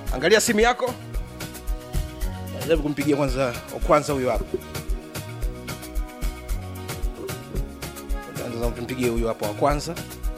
angalia simu yako jaribu kumpigia kwanza wa kwanza huyo hapo Kwanza tumpigie huyo hapo wa kwanza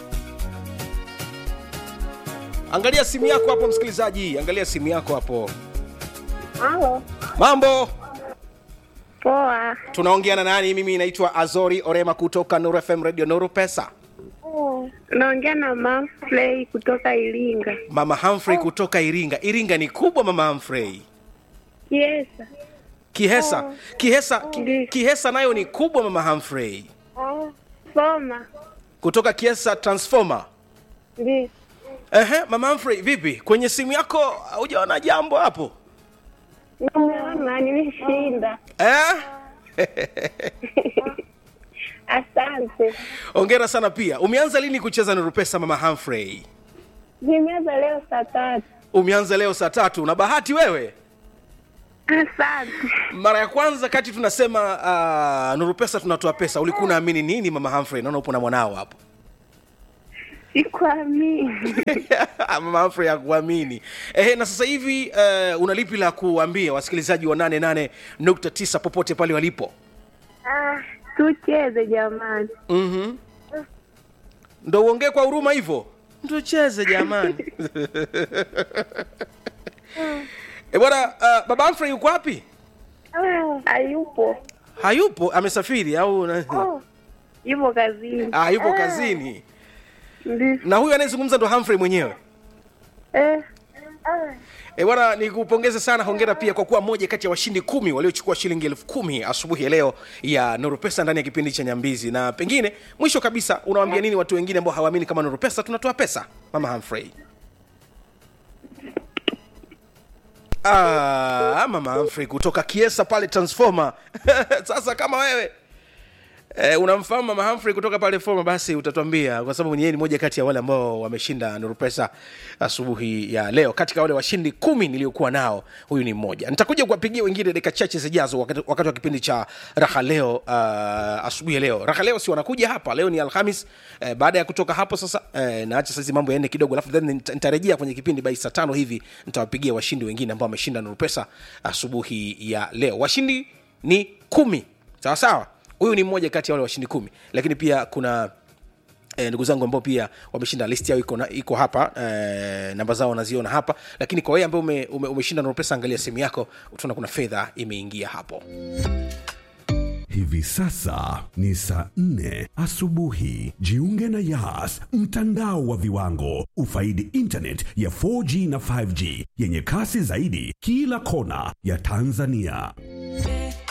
angalia simu yako hapo msikilizaji angalia simu yako hapo Halo. mambo Poa. tunaongea na nani mimi naitwa azori orema kutoka nuru fm radio nuru pesa Naongea na Manfrey kutoka Iringa. mama humphrey kutoka iringa iringa ni kubwa mama humphrey Yes. kihesa kihesa ki, Ndiyo. kihesa nayo ni kubwa mama humphrey Soma. kutoka kiesa transformer Ndio. Ehe, mama Humphrey, vipi kwenye simu yako hujaona jambo hapo Nimeona nimeshinda. eh? Asante. ongera sana pia umeanza lini kucheza Nuru Pesa mama Humphrey? Nimeanza leo saa tatu. umeanza leo saa tatu na bahati wewe Asante. mara ya kwanza kati tunasema uh, Nuru Pesa tunatoa pesa ulikuwa unaamini nini mama Humphrey naona upo na mwanao hapo Sikuamini. mama Humphrey hakuamini Ehe, na sasa hivi uh, una lipi la kuambia wasikilizaji wa 88.9 popote pale walipo Ah, tucheze jamani. mm ndo uongee kwa huruma hivyo tucheze jamani e bwana uh, baba Humphrey yuko wapi Hayupo. hayupo amesafiri au na- Yupo kazini. ah, yupo kazini Ndio. na huyu anayezungumza ndo Humphrey mwenyewe Eh. E bwana, nikupongeze sana, hongera pia kwa kuwa moja kati ya washindi kumi waliochukua shilingi elfu kumi asubuhi ya leo ya Nuru Pesa ndani ya kipindi cha Nyambizi. Na pengine mwisho kabisa, unawaambia nini watu wengine ambao hawaamini kama Nuru Pesa tunatoa pesa, mama Humphrey? Ah, mama Humphrey kutoka Kiesa pale Transformer. Sasa kama wewe Eh, unamfahamu mama Humphrey kutoka pale Foma, basi utatuambia, kwa sababu yeye ni moja kati ya wale ambao wameshinda Nuru Pesa asubuhi ya leo. Katika wale washindi kumi niliokuwa nao, huyu ni mmoja. Nitakuja kuwapigia wengine dakika chache zijazo, wakati, wakati wa kipindi cha raha leo uh, asubuhi ya leo. Raha leo si wanakuja hapa, leo ni Alhamis. Eh, baada ya kutoka hapo sasa, eh, naacha sasa mambo yaende kidogo, alafu then nita- nitarejea kwenye kipindi bai saa tano hivi, nitawapigia washindi wengine ambao wameshinda Nuru Pesa asubuhi ya leo. Washindi ni kumi, sawa sawa huyu ni mmoja kati ya wale washindi kumi lakini pia kuna E, ndugu zangu ambao pia wameshinda list yao iko, na, iko hapa e, namba zao naziona hapa lakini kwa wewe ambao ume, ume, umeshinda Nuru pesa angalia simu yako utaona kuna fedha imeingia hapo Hivi sasa ni saa nne asubuhi. Jiunge na Yas, mtandao wa viwango. Ufaidi internet ya 4G na 5G yenye kasi zaidi kila kona ya Tanzania.